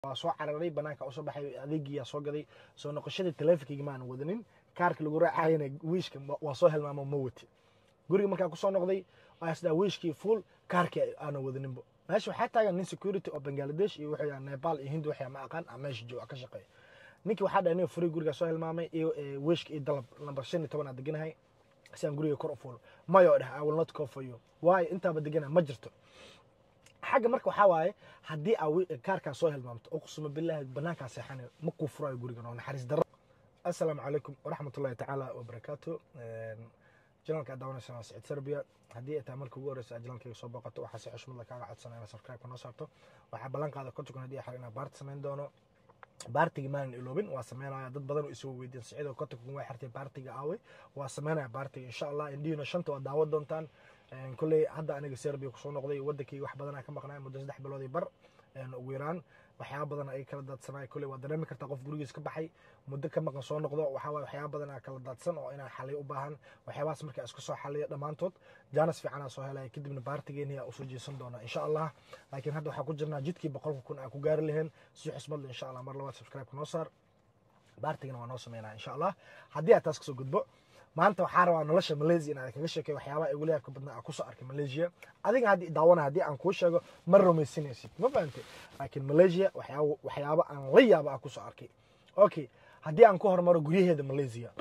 waa soo cararay banaanka usoo baxay adeegiyaa soo gaday soo noqoshadii taleefonkayga maanan wadanin kaarka lagu raacayana wiishka waa soo helmaamo ma wati guriga markaa kusoo noqday waasdaa wiishkii full kaarkii aanan wadaninbo meesha waxaa taagan nin security oo bangladesh iyo wuxuu yahay nepal iyo hindi waxyaa ma aqaan ama meesha jooga ka shaqeeya ninkii waxaa dhahay nin furay gurigaa soo hilmaamay iyo wiishka iyo dalab lambar shan iyo toban aa deganahay si aan guriga kor u fuulo mayo dheh i will not call for you waayo intaaba deganahay ma jirto xagga marka waxaa waaye haddii aa kaarkaa soo hilmaamto uqsuma billahi banaankaa seexanayo ma kuu furayo gurigan oo naxariis darro assalaamu calaykum waraxmat ullahi tacaala wabarakaatu janalka daawanaysan waa siciid serbia haddii ay tahay marka ugu horeysa aad janalkayga soo booqato waxaa si xushmad kaaga codsanaya inaad subscribe noo saarto waxaa ballan qaada kontokan haddii xar inaa baarti samayn doono baartiga maanan iloobin waa sameynaya dad badan oo isoo weydiin siciidoo kontonkan waa xirtay baartiga aawe waa sameynaya baartiga insha allah indhihiina shanta waa daawan doontaan kolley hadda aniga serbia kusoo noqday wadankayga wax badanaa ka maqnay muddo saddex biloodii bar ugu yaraan waxyaaba badan ay kala daadsanay kolley waa dareemi kartaa qof gurigiis ka baxay muddo ka maqan soo noqdo waxaa waye waxyaaba badanaa kala daadsan oo inaan xaliyo u baahan waxyaabahaas markaa isku soo xaliyo dhammaantood jaanis fiicanaa soo helaya kadibna baartigeeni aa usoo jeesan doona insha allah laakiin hadda waxaa ku jirnaa jidkii boqolka kun aa ku gaari laheen si xusmadle insha allah mar labaad subscribe noo saar baartigana waa noo sameynaya insha allah haddii aad taas kasoo gudbo maanta waxaa rabaa nolosha malaysia inaan kaga sheekeyo waxyaabaha igu leebka badnaa aan kusoo arkay malaysia adiga haddii daawana haddii aan kuu sheego ma rumaysanaysid ma fahantay laakiin malaysia waxyaaba waxyaaba aan la yaaba aan kusoo arkay okay haddii aan ku hormaro guryaheeda malaysia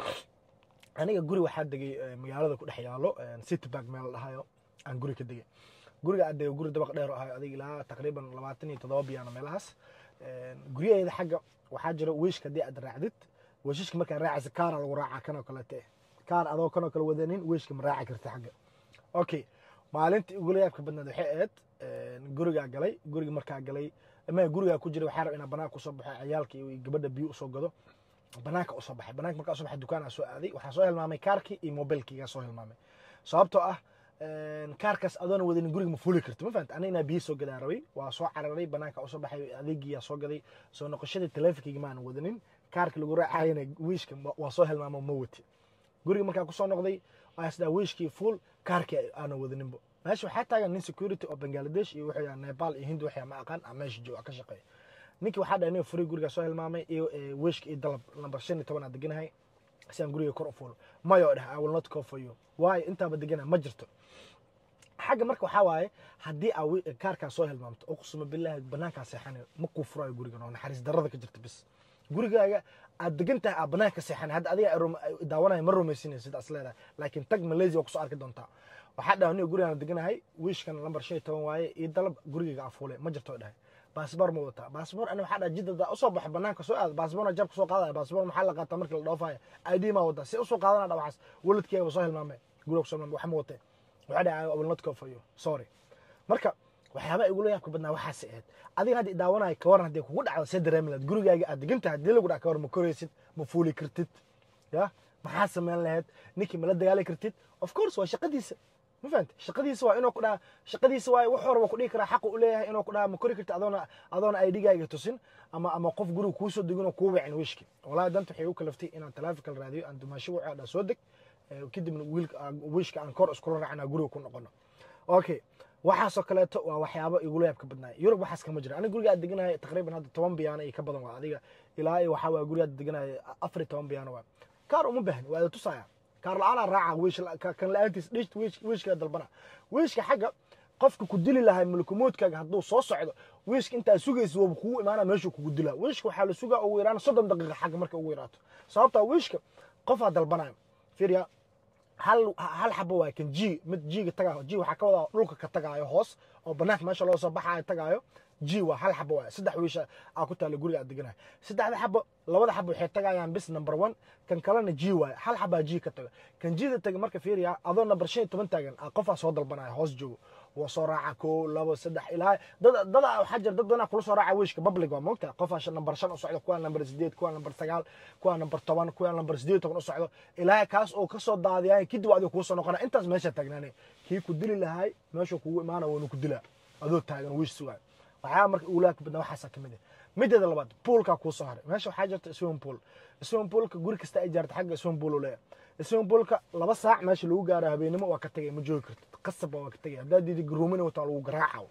aniga guri waxaa degay magaalada ku dhex yaalo city park meel la dhahayo aan guri ka degay guriga aan degay guri dabaq dheer oo ahayo adiga ilaa taqriiban labaatan iyo toddoba biyaano meelahaas guryaheeda xagga waxaa jira wiishka haddii aad raacdid wiishashka markaa raacaysa kaara lagu raacaa kanoo kaleete kaar adoo kanoo kale wadanin wiishka ma raaci karta xagga okay maalintii igula yaabka badnaad waxay ahayd gurigaa galay guriga markaa galay ma gurigaa ku jiray waxaa raba inaa banaanka usoo baxo ciyaalka iyo gabadha biyo usoo gado banaanka usoo baxay banaanka markaa usoo baxay dukaanaa soo aaday waxaa soo hilmaamay kaarkii iyo mobilkiigaa soo hilmaamay sababtoo ah kaarkaas adoona wadanin guriga ma fuli karto ma fahanta anigna biyo soo gadaa rabay waa soo cararay banaanka usoo baxay adeegiyaa soo gaday soo noqoshadii taleefonkayga maanan wadanin kaarka lagu raacayana wiishka waa soo hilmaamo ma wati guriga markaa kusoo noqday asdaa wiishkii full kaarkii aanan wadaninbo meesha waxaa taagan nin security oo bangladesh iyo wuxuu yahay nepal iyo hindi waxyaa ma aqaan ama meesha jooga ka shaqeeya ninkii waxaa dhahay nin furay gurigaa soo hilmaamay iyo wiishka iyo dalab lambar shan iyo toban aa deganahay si aan guriga kor u fuulo mayo dheh i will not call for you waayo intaaba deganahay ma jirto xagga marka waxaa waaye haddii aa kaarkaa soo hilmaamto uqsuma billahi banaankaa seexanayo ma kuu furayo gurigan oo naxariis darrada ka jirta bis gurigaaga aad degan tahay aad banaanka seexan hadda adiga daawanaya ma rumaysinaysa sidaas leedahay laakiin tag malaysia waa kusoo arki doontaa waxaa dhahay aniga gurigaan deganahay wiishkan lambar shan iyo toban waaye iyo dalab gurigayga afuule ma jirto dhahay baasboor ma wataa baasboor ani waxaa dhahay jidada usoo baxay banaanka soo aad baasboorna jabka soo qaadaya baasboor maxaa la qaataa markii la dhoofaya id maa wataa si usoo qaadana dha waxaas waladkeega soo hilmaamay guriga kusoo hilmaamay wax ma watee waxaa dhahay i will not call for you sorry marka waxyaaba igula yaabka badnaa waxaas ahayd adiga haddii daawanaya kawaran haddii kugu dhacdo see dareemi lahayd gurigaaga aad degan tahay haddii lagu dhac kawar ma koraysid ma fuuli kartid ya maxaa sameyn lahayd ninkii ma la dagaali kartid of course waa shaqadiisa ma fahamti shaqadiisa waa inuu ku dhaha shaqadiisa waa wax horaba ku dhihi karaa xaqu u leeyahay inuu ku dhaha ma kori kartid adoona adoona idgaaga tusin ama ama qof guriga kuusoo degin oo kuu wicin wiishki wallahi danta waxay u kalaftay inaan taleefonkal raadiyo aan dumaasho wuxuu dhaa soo deg kadibna wiilka wiishka aan kor iskula raacnaa guriga ku noqono okay waxaasoo kaleeto waa waxyaabo igula yaabka badnaay yurub waxaas kama jira aniga guriga aad deganahay taqriiban hadda toban biyaano iyo ka badan waa adiga ilaa iyo waxaa waa guriga aad deganahay afar iyo toban biyaano waa kaar uma baahni waa ida tusaya kaar la-aanaa raaca wiish kan la-aantiis dhish wiishka dalbana wiishka xagga qofka ku dili lahay mulkumoodkaaga hadduu soo socdo wiishka intaa sugaysa waba kugu imaana meeshuu kugu dilaa wiishka waxaa la sugaa ugu yaraan soddon daqiiqa xagga marka ugu yaraato sababtaa wiishka qofaa dalbanaya fiiriya hal hal xabo waay kan g mid jiga tagaayo g waxaa ka wadaa dhulka ka tagaayo hoos oo banaanka meesha loo soo baxaayo tagaayo g waa hal xabo waay saddex wiisha aa ku taalla guriga aad deganahay saddexda xabo labada xabo waxay tagayaan bis number one kan kalena g waay hal xabaa g ka taga kan g da taga marka fiiriya adoo number shan iyo toban taagan qofaa soo dalbanaya hoos joogo waa soo raaca ko labo saddex ilaa dad dad waxaa jira dad badanaa kula soo raaca wiishka public waa moogta qofaa number shan u socdo kuwaa number sideed kuwaa number sagaal kuwaa number toban kuwaa number sideed toban u socdo ilaa kaas oo kasoo daadiyay kadib adiga kuusoo noqona intaas meesha taagnaanay kii ku dili lahay meeshuu kugu imaana waanu ku dilaa adoo taagan wiish sugaa waxyaa marka uulaaka badnaa waxaasa ka mid ah mideeda labaad poolkaa kuu soo haray meesha waxaa jirta swimming pool swimming poolka guri kasta ay jaarta xagga swimming pool u leeyahay swimming poolka laba saac meesha lagu gaaro habeenimo waa ka tagay ma joogi kartid qasab waa ka tagay haddaad diidi garoomina wataa lagu garaaca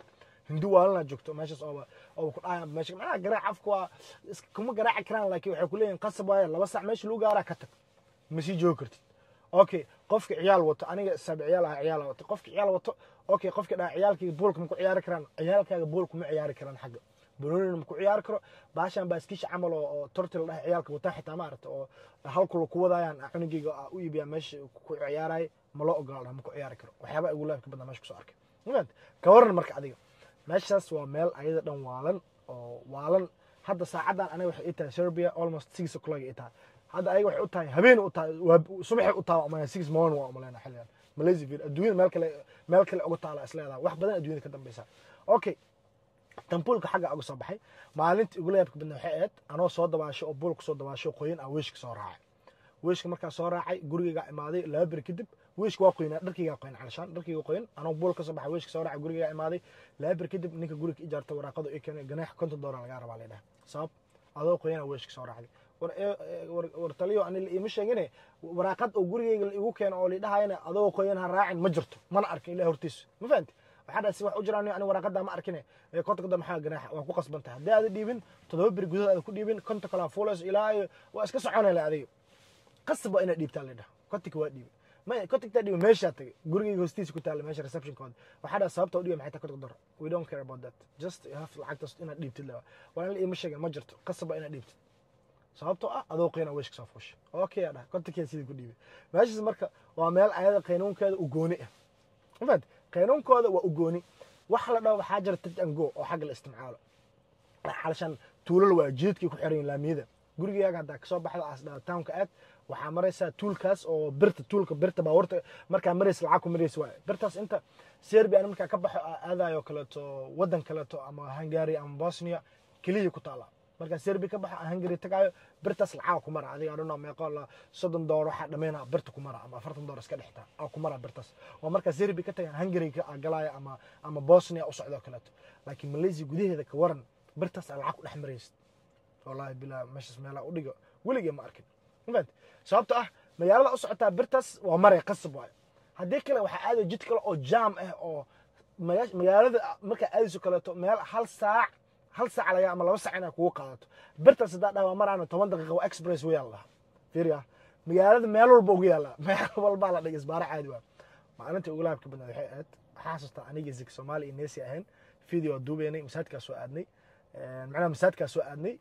hindu waalanaa joogto meeshaas ooba ooba ku dhahaya meesha macnaha garaac afka waa is- kuma garaaci karaan laakiin waxay ku leeyihin qasab waaye laba sac meesha lagu gaaraa ka tag ma sii joogi kartid okay qofka ciyaal wato aniga saabi ciyaal ah ciyaal wato qofka ciyaal wato okay qofka dhaa ciyaalkayga boolka ma ku ciyaari karaan ciyaalkaaga boolka ma ciyaari karaan xagga banoonina ma ku ciyaari karo baashan baaskiisha camal oo oo tortil dhaha ciyaalka wataa xitaa ma aragta oo halkula ku wadayaan cunugayga aa u iibiyaa meesha ku ciyaaraya ma loo ogola dhaha ma ku ciyaari karo waxyaaba ugu laabka badnaa meesha kusoo arkay mafahant ka waran marka adiga meeshaas waa meel ayada dhan waalan oo waalan hadda saacadan aniga waxay ii tahay serbia almost six o'clock ii tahay hadda ayaga waxay u tahay habeen u tahay waa subaxay u tahay umalaya six morning waa umaleyna xilligan malaysia vir adduunyada meel kale meel kale uga taala isleedahay wax badan adduunyada ka dambeysa okay tambuulka xagga uga soo baxay maalintii ugu leebka badna waxay ahayd anoo soo dabaasho oo buulka soo dabaasho qoyin aan weeshka soo raacay weeshka markaa soo raacay gurigaygaa imaaday laba beri kadib weeshka waa qoynaa dharkaygaa qoyn calashaan dharkayga qoyn anoo buul ka soo baxay weeshka soo raacay gurigaygaa imaaday laba beri kadib ninka guriga ijaarta waraaqadu ii keenay ganaax konton doolar lagaa rabaa laydhaha sabab adoo qoyana weeshka soo raacday war ee- war- war taliyo ani la iima sheegine waraaqad oo gurigayga la igu keeno oo lidhahayana adoo qoyan ha raacin ma jirto mana arkin ilahi hortiisa ma fahanti waxaa dhaha si wax u jiraan ani waraaqada ma arkine ee konta kada maxaa ganaaxa waa ku qasban tahay haddii aada dhiibin toddoba beri gudahood aada ku dhiibin konta kalaa fuulayso ilaa iyo waa iska soconayla adiga qasab waa inaad dhiibtaa lidhaha kontika waa dhiibay ma kontiktaa dhiibay meeshaa tagay gurigayga hoostiisa ku taalla meesha receptionkooda waxaa dhaha sababta u dhiibay maxay tahay kontika dor we don't care about that just you have lacagtaas inaad dhiibtid lewa waa in la iima sheegin ma jirto qasab waa inaad dhiibtid sababtoo ah adoo qeyna weeshka soo fuusha okay aa dhaha kontinkee sidii ku dhiibay meeshaas marka waa meel ayada qaynuunkeeda u gooni ah mafahant qaynuunkooda waa u gooni waxa la dhaho waxaa jira touch and go oo xagga la isticmaalo xalashan tuulal waa jeedkay ku xiran yihiin laamiyada gurigaaga haddaa kasoo baxda as dhaha townka aad waxaa maraysaa tuulkaas oo birta tuulka birta baabuurta markaa maraysa lacag ku maraysa waaye birtaas inta serbia markaa ka baxo aa aadayo kaleeto wadan kaleeto ama hungary ama bosnia keliya ku taala markaa serbia ka baxo aan hungary tagaayo birtaas lacag ku mara adiga adhano meeqo la soddon doolar waxaa dhameyna birta ku mara ama afartan doolar iska dhexta aa ku mara birtaas waa markaa serbia ka tagaan hungary ka galaayo ama ama bosnia u socdo kaleeto laakiin malaysia gudaheeda ka waran birtaas aa lacag ku dhex maraysid wallaahi bilaa meeshaas meelaa u dhigo weligee ma arkin mafahant sababto ah magaalada u socotaa birtaas waa maray qasab waayo haddii kale waxaa aaday jid kale oo jaam ah oo maga- magaalada markaa aadayso kaleeto meel hal saac hal saac laga ama laba saac inay kugu qaadato birtaas haddaa dhaha waa maraana toban daqiiqa waa express way yaalla fiiriya magaalada meel walba ugu yaalla meel walbaa la dhigay isbaaro caadi waa maalintii ugu laabka badnayd waxay ahayd waxaa xasuustaa aniga zik soomaali iyo neesi ahayn video waa duubeynay masaajidkaa soo aadnay macnaha masaajidkaa soo aadnay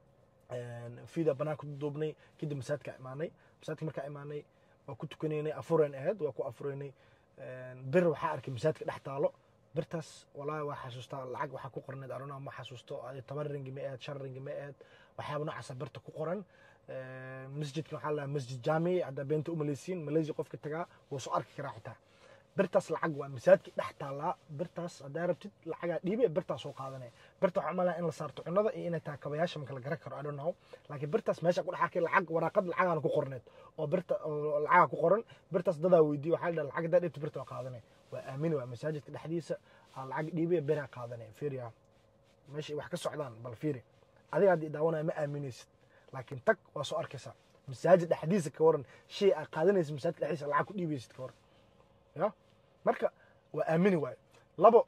video banaanka ku duubnay kadib masaajidkaa imaanay masaajidka markaa imaanay waa ku tukanaynay afureyn ahayd waa ku afureynay bir waxaa arkay masaajidka dhex taalo birtaas walaahi waa xasuustaa lacag waxaa ku qorneed arona ma xasuusto adi toban ringi ma ahayd shan ringi ma ahayd waxyaaba noocaasa birta ku qoran masjidka waxaa la masjid jaamici haddaa beenta umaleysiin malaysia qofka tagaa wuu soo arki karaa xitaa birtaas lacag waa masaajidka dhex taallaa birtaas haddaa rabtid lacagaa dhiibe birtaas soo qaadanaya birta waxaa umalaya in la saarto cunada iyo inay tahay kabayaasha marka la garan karo I don't know laakiin birtaas meesha ku dhex arkay lacag waraaqad lacagaan ku qorneed oo birta oo lacagaa ku qoran birtaas dadaa weydiiye waxaa la dhaha lacag haddaa dhibta birta waa qaadanaya waa aamini waa masaajidka dhexdiisa aa lacag dhiibe biraa qaadanaya fiiriya meesha ay wax ka socdaan bal fiiri adiga haddii daawanaya ma aaminaysid laakiin tag waa soo arkaysaa masaajid dhexdiisa ka waran shay aa qaadanaysa masaajidka dhexdiisa lacag ku dhiibaysid ka waran ya marka waa aamini waayo labo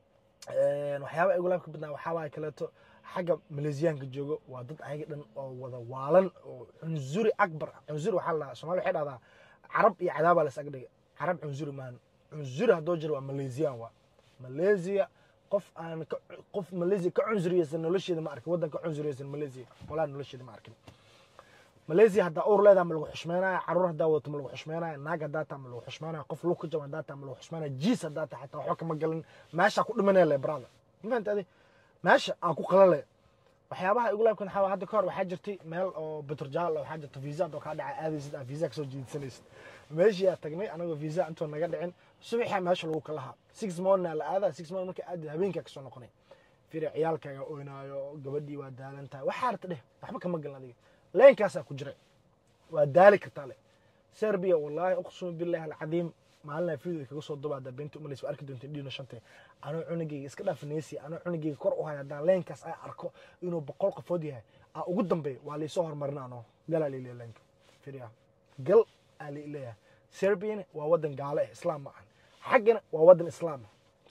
waxyaaba igu laabka badnaa waxaa waaye kaleeto xagga maleesiyaanka joogo waa dad ayaga dhan oo wada waalan oo cunzuri akbar cunzuri waxaa la somalia waxay dhahdaa carab iyo cadaabaa las agdhiga carab cunzuri maan cunzuri haddoo jiro waa maleesiyaan waa maleesiya qof aan ka qof maleesiya ka cunsuriyeysan nolosheeda ma arkin waddan ka cunsuriyeysan maleesiya walaa nolosheeda ma arkin maleesiya haddaa uur leedaha ma lagu xushmeynaya caruur haddaa wadato ma lagu xushmeynaya naag haddaa taa ma lagu xushmeynaya qof lug ka jaba haddaa taa ma lagu xushmeynaya jiis haddaa taa xataa waxba kama galin meeshaa ku dhimanaya le brother ma fahanta adi meesha aan ku qalale waxyaabaha igu laabkan waxaa hadda ka hor waxaa jirtay meel oo betrojal waxaa jirta visa adoo kaa dhaca aadaysid aa visa kasoo jiidsanaysid meeshii aa tagnay anagoo visa intoo naga dhicin subaxaa meesha lagu kalahaa six morning la aadaa six morning marka aadi habeenkaa kasoo noqonay firi ciyaalkaaga oynaayo gabadhii waa daalan tahay waxaa arta dheh waxba kama galin adiga leenkaasaa ku jiray waa daali kartaa le serbia wallaahi uqsum billahi alcadiim maalina video kaga soo duba haddaa beenta umalaysa waa arki doonta dhiino shantay anoo cunugayga iska dhaaf neesi anoo cunugayga kor u haya haddaan leenkaas ay arko inuu boqol qofood yahay aa ugu dambeeya waa laysoo horumarina anoo galaa liileya leenka firiya gal aa liileeyahay serbiana waa waddan gaale ah islaam ma ahan xaggana waa waddan islaam ah sooma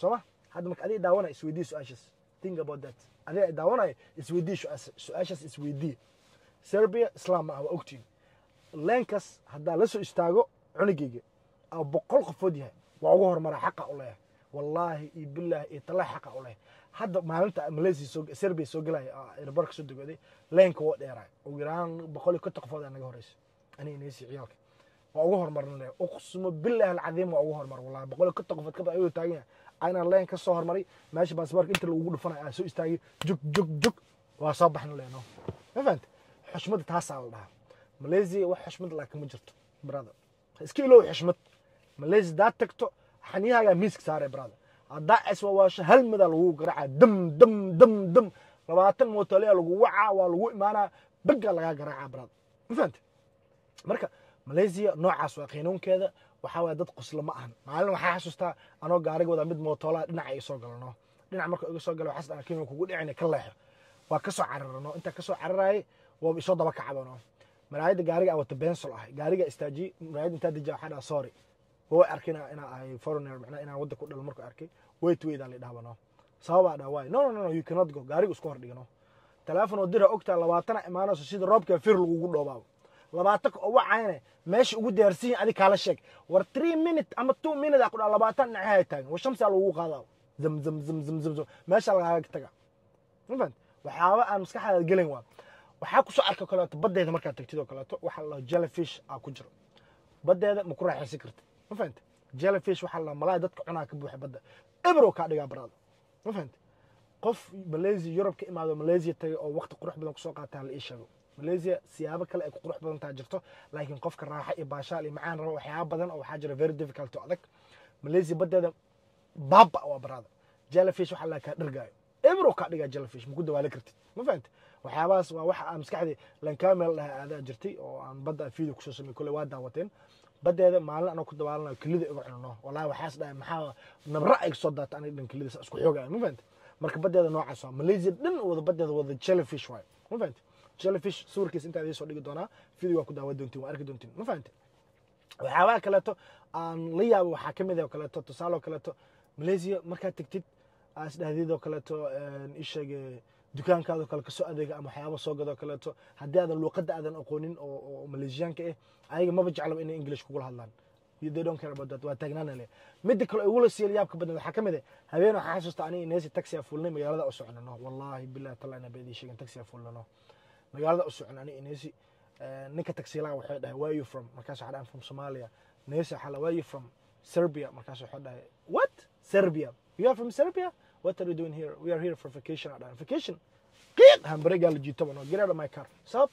hadda marka adiga daawanaya isweydii su-aashaas think about that adiga daawanaya isweydii su-aashaas isweydii serbia islam ma ah waa ogtiin leenkaas haddaa la soo istaago cunugayga oo boqol qofood yahay waa ugu horumara xaqa u leeyahay wallaahi iyo bilaahi iyo talaahi xaqa u leeyahay hadda maalinta malaysia soo serbia soo gelaya airbarka soo dogooday leenka waa dheeraay ugu yaraan boqol iyo konton qofood aa naga horeysa aniga inaysi ciyaalka waa ugu horumarin leeyahay uqsimo bilaahi alcadiim waa ugu horumar wallahi boqol iyo konton qofood kabad ayuu taagan yahay ayna leen ka soo hormaray meesha baasboorka inta lagugu dhufanaya aa soo istaagay jug jug jug waa soo baxna leeno ma fahanta xushmada taasaa la dhahaa malaysia wax xushmad laakiin ma jirto brother iska ilow xushmad malaysia daa tagto xaniyahaagaa miiska saaray brother haddaa iswawaasho hal midaa lagu garaaca dam dam dam dam labaatan mootolea lagu wacaa waa lagu imaanaa beggaa lagaa garaaca brother ma fahanta marka malaysia noocaas waa qiinuunkeeda waxaa waaya dad qoslo ma ahan maalin waxaa xasuustaa anoo gaariga wadaa mid mootolaa dhinaca iga soo galano dhinac marka iga soo gala waxaas dhaha kiima kugu dhicina ka leexo waa ka soo cararano intaa ka soo cararaayay waa isoo daba kacdano maraayadda gaariga aan wata bensol ahay gaariga istaajiyey maraayadda intaa dejiya waxaa dhaha sorry way arkay inaa ahay foreigner macnaa inaan wadda ku dhalo markuu arkay wait wait aan la dhahabano sababaa dhaha waay no no no you cannot go gaariga isku hor dhigano teleefon oo dira ogtaa labaatana imaanayso sida roobka fir lagugu dhoobaabo labaatan oo wacayne meesha ugu diyaarsiin adig kaala sheeg war three minute ama two minute aa ku dhaa labaatan dhinacaha taagan war shamsaa lagugu qaadaa zam zam zam zam zam zam meesha lagaaga taga ma fahant waxyaaba aan maskaxdaada gelin waa waxaa kusoo arka kaleeto baddeeda markaad tagtid oo kaleeto waxaa la jellyfish aa ku jiro baddeeda ma ku raaxaysan kartid ma fahante jellyfish waxaa la malaay dadka cunaa ka buuxa badda ebrow kaa dhigaa baraada ma fahante qof malaysia yurub ka imaado malaysia tagay oo waqti qurux badan kusoo qaataa la ii sheego malaysia siyaabo kale ay ku qurux badan taha jirto laakiin qofka raaxa iyo baashaal iyo macaan raba waxyaaba badan oo waxaa jira very difficult oo adag malaysia baddeeda baaba waa baraada jellyfish waxaa la kaa dhargaayo ebrow kaa dhigaa jellyfish ma ku dawaali kartid ma fahante waxyaabahaas waa waxa aan maskaxdii lankamel dhaha aadaa jirtay oo aan badda video kusoo samey kole waa daawateen baddeeda maalin anoo ku dabaalanayo kelida iga cunano wallahi waxaas dhahay maxaa nabra ay soo daata aniga dhan kelida isku xoogaya ma fahante marka baddeeda noocaas waa malaysia dhan wada baddeeda wada jellyfish waayo ma fahante jellyfish sawirkiisa intaa idiin soo dhigi doonaa video waa ku daawa doontiin waa arki doontiin ma fahante waxyaabaha kaleeto aan la yaabo waxaa ka mid ah oo kaleeto tusaale oo kaleeto malaysia markaad tegtid aas dhahdeed oo kaleeto isheege dukaankaadoo kale kasoo adeega ama waxyaaba soo gadoo kaleeto haddii aadan luuqadda aadan aqoonin oo oo malaysiyaanka ah ayaga maba jeclaba inay english kugula hadlaan they don't care about that waa taagnaana le midda kale igula siiyay yaabka badan waxaa ka mid ah habeen waxaa xasuusta aniga neesi taxi aa fuulnay magaalada u soconano wallahi billahi taala ina beedii sheegin taxi aa fuulnano magaalada u socon aniga neesi ninka taxiilaha waxay dhahay where you from markaas waxaa dhahay from somalia neesi waxaa where you from serbia markaas waxaa dhahay what serbia you are from serbia what are you doing here we are here for vacation dhahay vacation qiiq hambaregaa la jiitaba no get out of my car sabab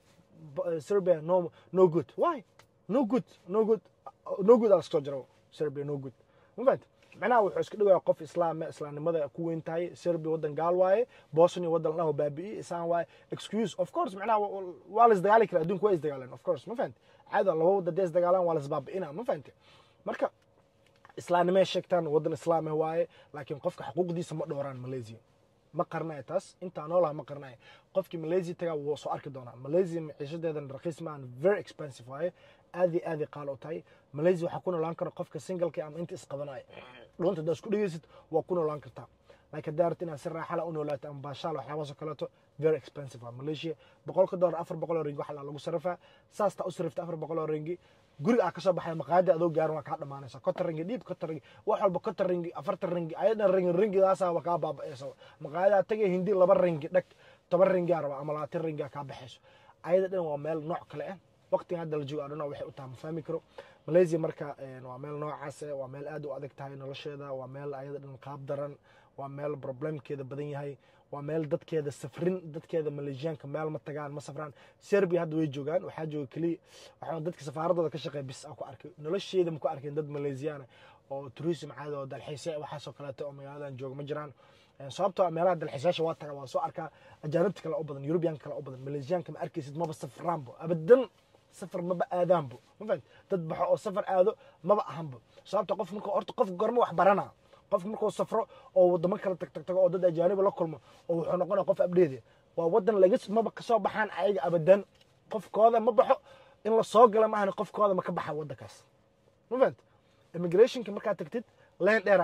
serbia no no good why no good no good no good aa laskasoo jaro serbia no good ma fahanta macnaha wuxuu iska dhigaya qof islaame islaamnimada ku weyn tahay serbia waddan gaal waaye bosnia waddan ladhaho baabi'i isaan waaye excuse of course macnaha waa la isdagaali kara adduunka waa isdagaaleen of course ma fahante caada laba wadda dee isdagaalaan waa la isbaabi'ina ma fahante marka islaamnimay sheegtaan waddan islaam ah waaye laakiin qofka xuquuqdiisa ma dhowraan malaysia ma qarnaya taas intaa noolaha ma qarnaya qofkii malaysia tagaa wuu soo arki doonaa malaysia maciishadeedan raqiis maahan very expensive waaye aad iyo aad ay qaal u tahay malaysia waxaa ku noolaan kara qofka singleka ama inta isqabanaya dhuunta haddaa isku dhegeysid waa ku noolaan kartaa laakiin haddaa rabta inaad si raaxala u noolaato ama baashaal waxyaabaas oo kaleeto very expensive waa malaysia boqolka dollar afar boqol oo ringi waxaa lagu sarrifaa saas taa u sarrifta afar boqol oo ringi guri aa kasoo baxay maqaayada adoo gaarin waa kaa dhamaanaysa konton ringi dhiib konton ringi wax walba konton ringi afartan ringi ayadan ringi ringidaasa waa kaa baaba'aysa maqaayadaa tagay hindi laba ringi dhag toban ringiaa raba ama labaatan ringiaa kaa baxayso ayada dhan waa meel nooc kale ah waqtiga hadda la joogo adhana waxay u tahay ma fahmi karo malaysia marka waa meel noocaas ah waa meel aad u adag tahay nolosheeda waa meel ayada dhan qaab daran waa meel problemkeeda badan yahay waa meel dadkeeda safrin dadkeeda malaysiyaanka meel ma tagaan ma safraan serbia hadda way joogaan waxaa jooga keliya waxaa dadka safaaradooda ka shaqeeya bis aan ku arkay nolosheeda ma ku arkeen dad malaysiyaana oo tourism caada oo dalxiisya waxaasoo kaleeto oo magaaladan jooga ma jiraan sababtoo meelaha dalxiisayaasha waa taga waa soo arkaa ajaanibta kale u badan yurubiyaanka kale u badan malaysiyaanka ma arkaysid maba safraanbo abadan safar maba aadaanbo ma fahamti dad baxo oo safar aado maba ahanbo sababta qof marka horta qof gorma wax baranaa qofka markuu safro oo wadamo kale tag tag tago oo dad ajaaniba la kulmo oo wuxuu noqonaya qof abdheede waa wadan laga maba kasoo baxaan ayaga abadan qofkooda ma baxo in la soo gala maahan qofkooda ma ka baxa wadankaas ma fahamti immigrationka markaad tagtid leen dheeraa gale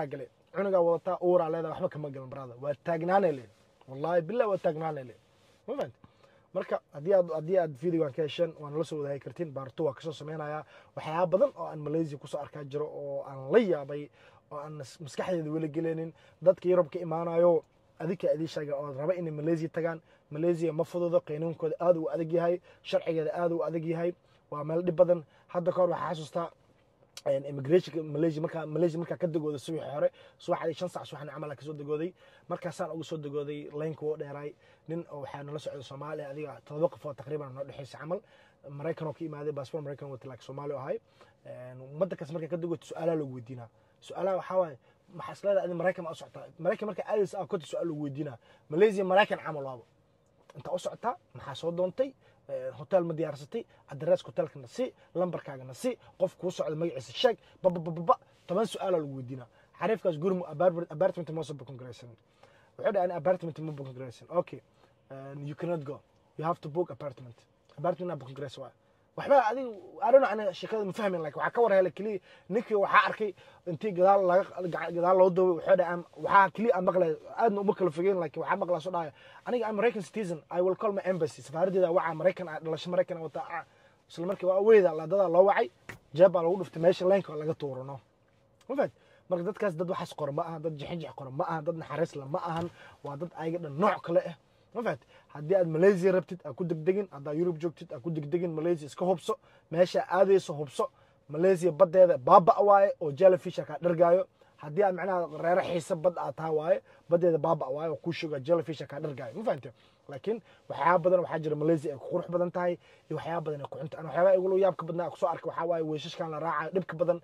cunugaa wadataa uuraa leedahay waxba kama galan brada waa taagnaanay leed wallahi billah waa taagnaanay leed ma fahamti marka haddii aad haddii aad videogan ka hesheen waan la soo wadaagi kartiin baarto waa kasoo samaynayaa waxyaaba badan oo aan malaysia kusoo arkaa jiro oo aan la yaabay oo aan mas- maskaxdeeda weli gelinin dadka yurub ka imaanayo adinka idin sheega oo raba inay malaysia tagaan malaysia ma fududo qaynuunkooda aad uu adag yahay sharcigeeda aad uu adag yahay waa meel dhib badan hadda kahor waxaa xasuustaa immigrationka malaysia markaa malaysia markaa ka degooday subaxii hore subaxdii shan sac subaxna camal aan kasoo degooday markaasaan uga soo degooday laynka woo dheeraay nin oo waxaa nala socda soomaaliya adiga todoba qofood taqriiban noo dhexeysa camal maraykan oo ka imaaday baasboor maraykan wata laakiin soomaali oo ahay ummadda kaas markaa ka degooto su-aalaha lagu weydiinaa su-aalaha waxaa waaye maxaa isleedahay adi maraykan ma u socotaa maraykan markaa aadaysa aa kota su-aal lagu weydiinaa malaysia maraykan camal waaba intaa u socotaa maxaa soo doontay hotel ma diyaarsatay adreeska hotelkana si lambarkaagana si qof kuu socda magaciisa sheeg babababa toban su-aala lagu weydiinaa xariifkaas guri apartment moosa booking garaysan wuxuu dhahay apartment ma booking garaysan okay you cannot go you have to book apartment apartment na booking garaysan waa waxba adiga adhano ana sheekada ma fahmin like waxaa ka war helay keliya ninkii waxaa arkay intii gadaal laga gadaal loo daway wuxuu dhahay waxaa keliya aan maqlay aadna uma kala fogeyn like waxaa maqlaa soo dhahaya aniga american citizen i will call my embassy safaaradeeda waca maraykan dhalasho maraykan wataa isla markii waa weyda laadadaa loo wacay jeeb baa lagu dhuftay meesha laynka laga tuurano ma fahad marka dadkaas dad waxaas qora ma aha dad jixinjix qora ma aha dad naxariis la ma ahan waa dad ayaga dhan nooc kale ah ma fahat haddii aad malaysia rabtid aa ku degdegin haddaa yurub joogtid aa ku degdegin malaysia iska hubso meesha aadayso hubso malaysia baddeeda baaba waaye oo jellyfisha kaa dhargaayo haddii aad macnaha reero xiisa bad aad taha waaye baddeeda baaba waaye oo kuu shoga jellyfisha kaa dhargaayo ma fahante laakiin waxyaaba badan waxaa jira malaysia ay ku qurux badan tahay iyo waxyaaba badan ay ku xunta an waxyaaba igula yaabka badnaa kusoo arkay waxaa waaye weeshashkan la raacayo dhibka badan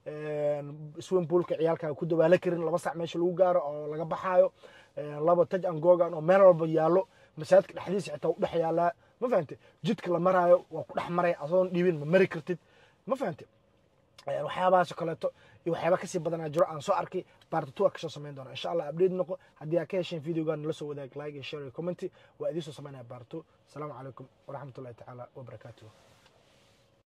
swim poolka ciyaalkaaga ku dawaalo karin laba sac meesha lagu gaaro oo laga baxaayo laba taj angogan oo meel walba yaallo masaajidka dhexdiisa xitaa u dhex yaalaa ma fahante jidka la maraayo waa ku dhex maraya adoon dhiibin ma mari kartid ma fahante waxyaabahaas oo kaleeto iyo waxyaaba kasii badanaa jiro aan soo arkay baartatu kasoo samayn doona insha allah update noqo haddii aad ka hesheen videogan nala soo wadaag like iyo share iyo commenty waa idiin soo samaynaya baarto asalaamu calaykum waraxmatullahi tacaala wabarakaatuh